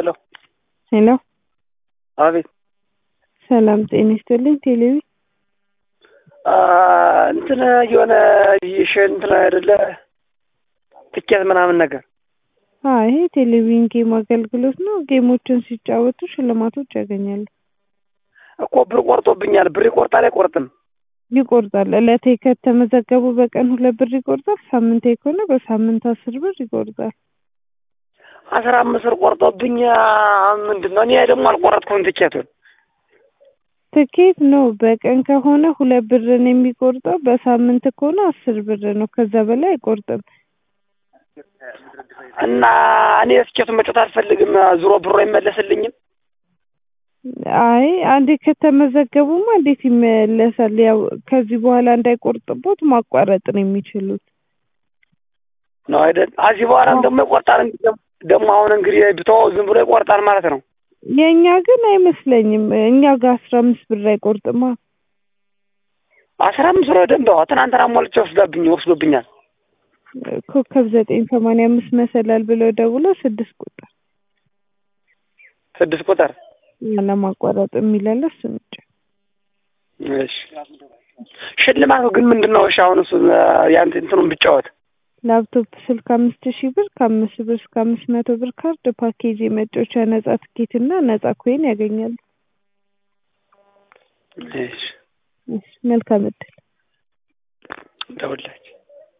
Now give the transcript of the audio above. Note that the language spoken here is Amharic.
ሄሎ ሄሎ አቤት ሰላም ጤና ይስጥልኝ። ቴሌቪ እንትን የሆነ ይሽ እንትን አይደለ ትኬት ምናምን ነገር አዎ ይሄ ቴሌቪዥን ጌም አገልግሎት ነው። ጌሞችን ሲጫወቱ ሽልማቶች ያገኛሉ። እኮ ብር ቆርጦብኛል። ብር ይቆርጣል አይቆርጥም? ይቆርጣል። ዕለቴ ከተመዘገቡ በቀን ሁለት ብር ይቆርጣል። ሳምንቴ ከሆነ በሳምንት አስር ብር ይቆርጣል። አስራ አምስት ብር ቆርጦብኝ ምንድን ነው? እኔ ደግሞ አልቆረጥኩም ትኬቱን። ትኬት ነው። በቀን ከሆነ ሁለት ብር ነው የሚቆርጠው። በሳምንት ከሆነ አስር ብር ነው። ከዛ በላይ አይቆርጥም። እና እኔ ትኬቱን መጫወት አልፈልግም። ዙሮ ብሮ አይመለስልኝም። አይ አንዴ ከተመዘገቡማ እንዴት ይመለሳል? ያው ከዚህ በኋላ እንዳይቆርጥቦት ማቋረጥ ነው የሚችሉት። ነው አይደል? እዚህ በኋላም ደግሞ ይቆርጣል። ደግሞ አሁን እንግዲህ ብተወው ዝም ብሎ ይቆርጣል ማለት ነው። የእኛ ግን አይመስለኝም። እኛ ጋር አስራ አምስት ብር አይቆርጥማ። አስራ አምስት ብር ደንብ ትናንትና ሞልቼ ወስዳብኝ ወስዶብኛል። ኮከብ ዘጠኝ ሰማንያ አምስት መሰላል ብለው ደውለው ስድስት ቁጥር ስድስት ቁጥር ለማቋረጥ የሚላለ እሱ ነጭ። እሺ ሽልማቱ ግን ምንድን ነው? እሺ አሁን እሱ ያን እንትኑን ብጫወት ላፕቶፕ ስልክ አምስት ሺህ ብር ከአምስት ብር እስከ አምስት መቶ ብር ካርድ ፓኬጅ የመጫወቻ ነጻ ትኬት እና ነጻ ኮይን ያገኛሉ። እሺ መልካም እድል ደውላችሁ